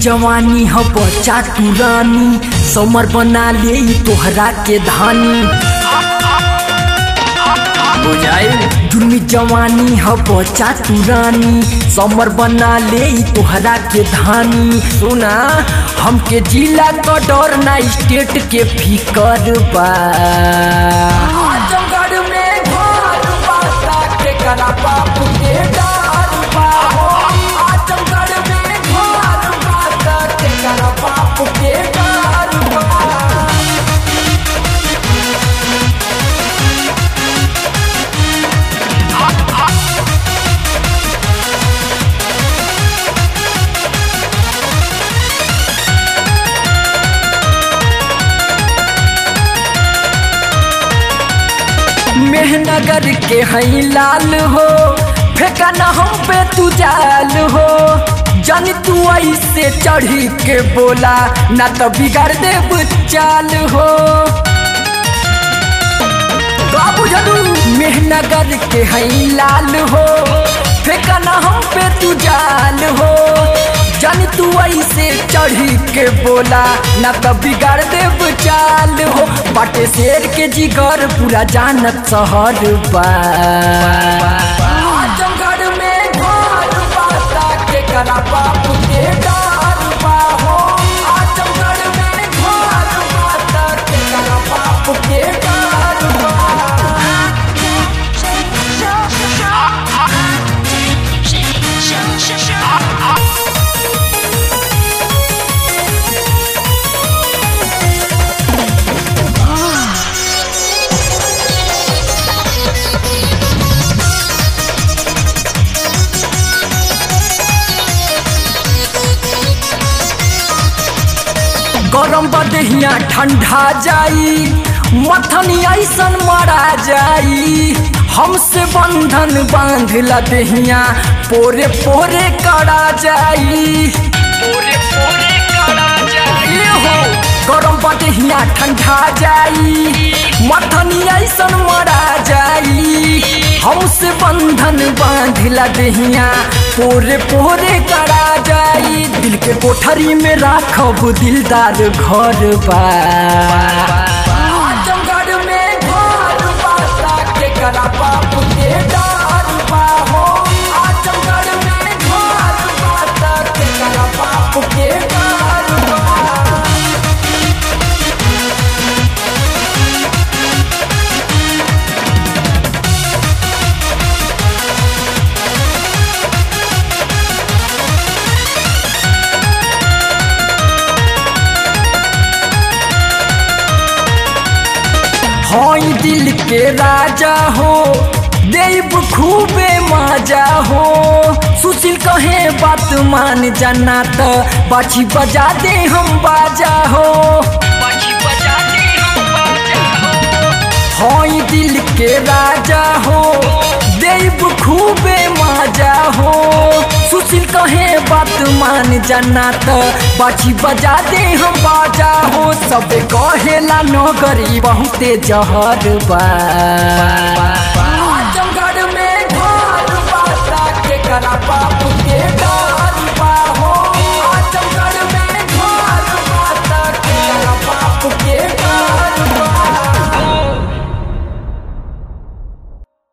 जवानी ह बच्चा तू रानी समर बना ले ई तोहरा के धानी बुझाई जुर्मी जवानी ह बच्चा तू रानी समर बना ले ई तोहरा के धानी सुना हमके जिला क डर ना स्टेट के फिकर बा आजमगढ़ में घर बा के करा बाप के डर बा हो आजमगढ़ में घर बा के करा बाप के डर बा मेहनगर के हई लाल हो फेंका न हम पे तू जाल हो जन तू ऐसे चढ़ी के बोला ना तो बिगाड़ देब चाल हो का बुझलू मेहनगर के हई लाल हो फेंका न हम पे तू जाल हो जन तू ऐसे चढ़ी के बोला ना तो बिगाड़ देब चाल हो बाटे शेर के जिगर पूरा जानत शहर बा आजमगढ़ में घर बा के करा बाप के डर बा हो आजमगढ़ में घर बा के करा बाप के डर बा गरम बदहिया ठंडा जाई मथनी ऐसन मारा जाई हमसे बंधन बांधला दहिया पोरे पोरे करा जाई पोरे पोरे करा जाई हो गरम बदहिया ठंडा जाई मथनी ऐसन मारा जाई हमसे बंधन बांधला दहिया पोरे पोरे करा जाई दिल के कोठरी में राखब दिलदार घर बा आजमगढ़ में घर बा के करा बाप के डर बा हो आजमगढ़ में घर बा के करा बाप के डर बा हई दिल के राजा हो देव खूबे मजा हो सुशील कहे बात मान जाना तो बाछी बजा दे हम बाजा हो हई दिल के राजा हो देव खूबे मजा हो सुशील कहे बात मान जाना तो बाछी बजा दे हम बाजा हो सब कहेला नगरी बहुते जहर बा आजमगढ़ में घर बा के करा बाप के डर